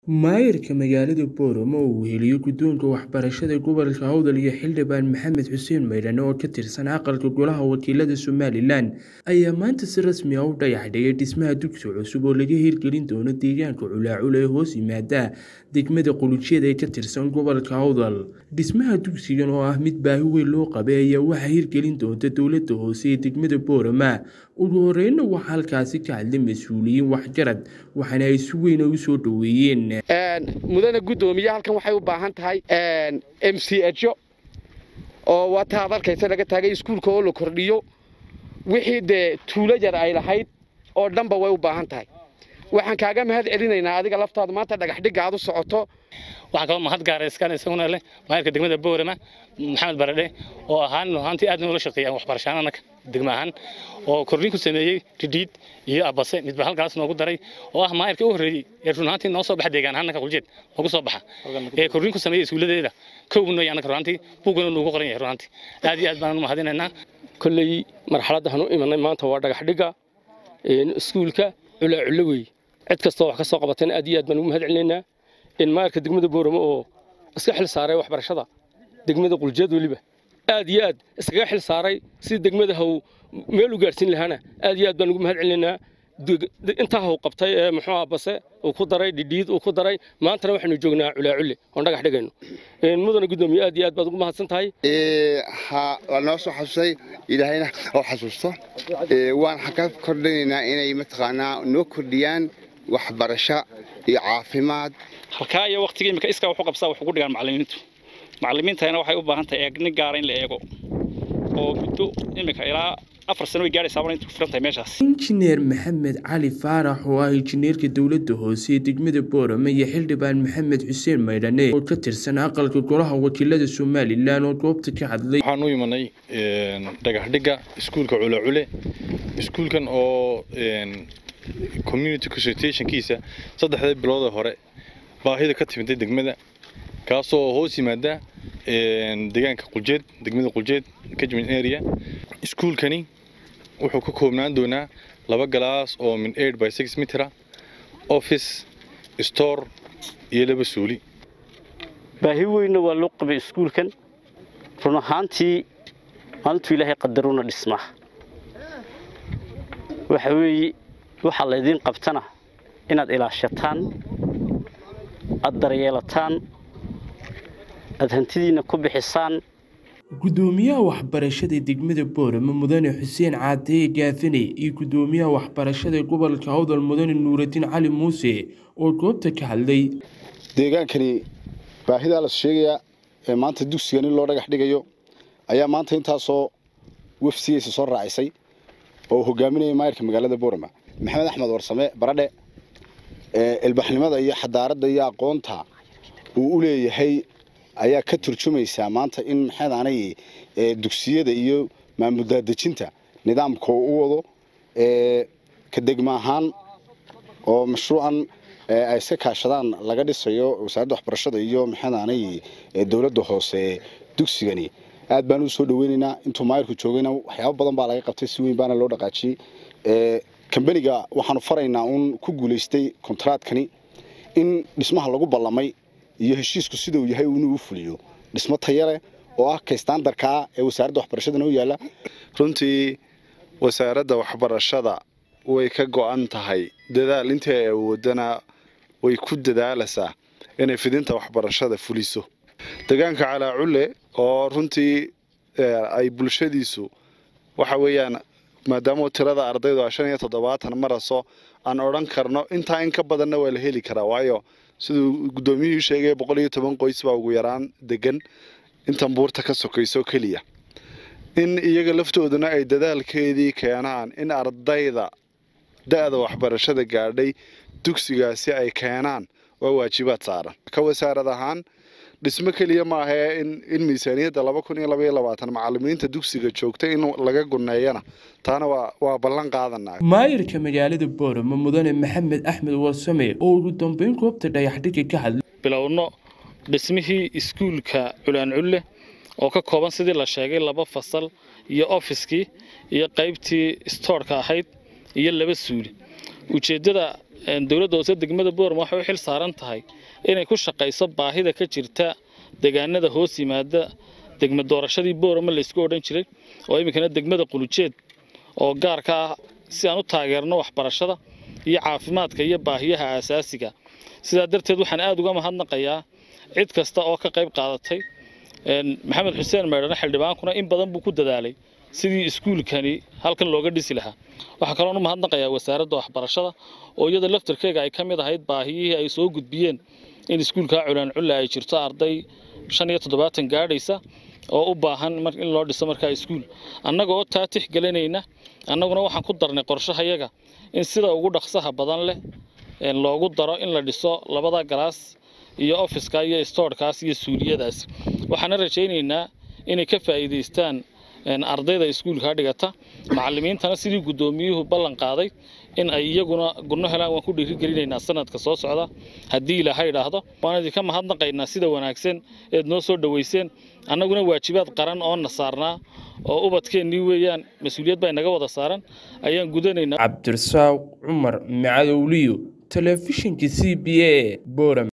Maayarka magaalada Booramo oo uu heliyo guddoonka waxbarashada gobolka Awdal iyo xildhibaan Maxamed Xuseen Maydhane oo ka tirsan aqalka golaha wakiilada Somalilan ayaa maanta si rasmi ah u dhagax dhigay dhismaha dugsi cusub oo laga hirgelin doono deegaanka Culaacula ee hoos yimaada degmada Qulujeeda ee ka tirsan gobolka Awdal. Dhismaha dugsigan oo ah mid baahi weyn loo qabay ayaa waxaa hirgelin doonta dowladda hoose ee degmada Boorama. Ugu horreynna waxaa halkaasi ka hadlay mas'uuliyiin waxgarad waxaana ay si weyn u soo dhoweeyeen. mudane guddoomiye halkan waxay u baahan tahay m c ejo oo wata ad arkaysa laga taagay iskuulka oo la kordhiyo wixii dee tuulo yar ay lahayd oo dhanba way u baahan tahay waxaan kaaga mahad celinaynaa adiga laftaada maanta dhagax dhigga aad u socoto waxaa kaloo mahad gaara iskaan isaguna leh maayarka degmada boorama maxamed baradhe oo ahaan ahaantii aad noola shaqeeyaan waxbarashaan annaga degma ahaan oo kordhin ku sameeyey ridhiid iyo abase midba halkaas noogu daray oo ah maayarka u horreeyey ee run ahaantii noo soo baxa deegaan ahaan naka quljeed noogu soo baxa ee kordhin ku sameeyey iskuuladeeda kowna iyo annaka runaantii buugana nuugu qoran yahay runaantii aad iyo aad baan u mahadinaynaa kolley marxaladda waxaan u imanay maanta waa dhagax dhigga iskuulka culaaculo wey cid kastoo wax ka soo qabatayna aad iyo aad baan ugu mahad celinaynaa in maayarka degmada booramo oo iska xil saaray waxbarashada degmada quljeed weliba aad iyo aad iskaga xil saaray si degmada haw meel u gaadhsiin lahaana aad iyo aad baan ugu mahad celinaynaa intaa haw qabtay ee muxuu ah base uu ku daray dhidhiid uu ku daray maantana waxaynu joognaa culaaculle oon dhagax dhigayno mudana guddoomiye aad iyo aad baad ugu mahadsan tahay waa noo soo xasusay ilaahayna oo xasuusto waan ka kordhinaynaa inay mataqaanaa noo kordhiyaan waxbarasho iyo caafimaad halkaa iyo waqtiga imika iskaa wuxuu qabsaa wax ugu dhigaan macallimiintu macallimiintayna waxay u baahan tahay eegni gaara in la eego oo muddo imika ilaa afar sano way gaadhaysaa wana intu furan tahay meeshaas injineer maxamed cali faarax oo ah injineerka dowladda hoose ee degmada boorama iyo xildhibaan maxamed xuseen maydhane oo ka tirsan aqalka golaha wakiilada somalilan oo goobta ka hadlay waxaan u imanay dhagax dhigga iskuulka culacule iskuulkan oo community consultationkiisa saddexda biloodee hore baahida ka timiday degmada kaasoo hoos yimaada deegaanka quljeed degmada quljeed kajmin area iskuulkani wuxuu ka koobnaan doonaa laba galaas oo min eight by six mitra office store iyo laba suuli baahi weynna waa loo qabay iskuulkan run ahaantii maalintuu ilaahay qadaruna dhismaa waxa weeye waxaa laydiin qabtana inaad ilaashataan aad daryeelataan aad hantidiinna ku bixisaan guddoomiyaha waxbarashada degmada boorama mudane xuseen caadeye gaafane iyo guddoomiyaha waxbarashada gobolka awdal mudane nuuraddiin cali muuse oo goobta ka hadlay deegaankani baahidaa las sheegayaa ee maanta dugsigan in loo dhagax dhigayo ayaa maanta intaasoo wafsigaysa soo raacisay oo hogaaminaya maayarka magaalada boorama maxamed axmed warsame baradhe ilbaxnimada iyo xadaaradda iyo aqoonta uu u leeyahay ayaa ka turjumaysaa maanta in maxayd aanay dugsiyada iyo maamuldaadejinta nidaamka u wado ka degma ahaan oo mashruucan ay iska kaashadaan laga dhisayo wasaaradda waxbarashada iyo maxayd aanay dowladda hoose dugsigani aad baan u soo dhaweynaynaa intuu maayarku joogayna waxyaabo badan baa laga qabtay si weyn baana loo dhaqaajiyey kambaniga waxaanu faraynaa uun ku guulaystay kontraadkani in dhismaha lagu ballamay iyo heshiisku sidau yahay inuu u fuliyo dhismo taya leh oo ah kaystaandarkaa ee wasaaradda waxbarashadana u yaalla runtii wasaaradda waxbarashada way ka go'an tahay dadaal intii ay awoodana way ku dadaalaysaa inay fidinta waxbarashada fuliso deegaanka calaaculle oo runtii ay bulshadiisu waxa weeyaan maadaama tirada ardaydu a shan iyo toddobaatan maraso aan odhan karno intaa in ka badanna waa la heli karaa waayo siduu guddoomiyuhii sheegay boqol iyo toban qoys baa ugu yaraan degan intan buurta ka sokayso keliya in iyaga laftooduna ay dadaalkeedii keenaan in ardayda da-da waxbarashada gaadhay dugsigaasi ay keenaan waa waajibaad saaran ka wasaarad ahaan dhismo keliya maahee in miisaaniyadda laba kun iyo labaiyo labaatan macallimiinta dugsiga joogta in laga guneeyana taana waa ballan qaadanaa maayarka magaalada boorama mudane maxamed axmed warsame oo ugu dambeyn goobta dhagaxdhigga ka hadlay bilowno dhismihii iskuulka culaanculle oo ka kooban sidii la sheegay laba fasal iyo ofiskii iyo qaybtii stoorka ahayd iyo laba suuli ujeeddada dowladda hoose degmada boorama waxay u xil saaran tahay inay ku shaqayso baahida ka jirta deegaanada hoos yimaada degma doorashadii boorama laysku odhan jiray oo iminkana degmada qulujeed oo gaarka ah si aan u taageerno waxbarashada iyo caafimaadka iyo baahiyaha aasaasiga sidaa darteed waxaan aada uga mahadnaqayaa cid kasta oo ka qayb qaadatay maxamed xuseen maydhane xildhibaankuna in badan buu ku dadaalay sidii iskuulkani halkan looga dhisi lahaa waxaa kaloon u mahadnaqayaa wasaaradda waxbarashada oo iyada laftarkeega ay ka mid ahayd baahiyihii ay soo gudbiyeen in iskuulkaa culaan culla ay jirto arday shan iyo toddobaatan gaadhaysa oo u baahan in loo dhiso markaa iskuul annaga oo taa tixgelinayna annaguna waxaan ku darnay qorshahayaga in sida ugu dhaqsaha badan leh loogu daro in la dhiso labada galaas iyo ofiska iyo stoorkaas iyo suuliyadaas waxaana rajaynaynaa inay ka faa'iidaystaan ardayda iskuulkaa dhigata macallimiintana sidii guddoomiyuhu ballan qaaday in ay iyaguna gurno helaan waan ku dhiirigelinaynaa sanadka soo socda haddii ilaahay idhaahdo waan idinka mahadnaqaynaa sida wanaagsan eed noo soo dhoweyseen annaguna waajibaad qaran oo na saarnaa oo ubadkeennii weeyaan mas-uuliyad baa inaga wada saaran ayaan gudanaynaa cabdirasaaq cumar macadowliyo telefishinka c b a boram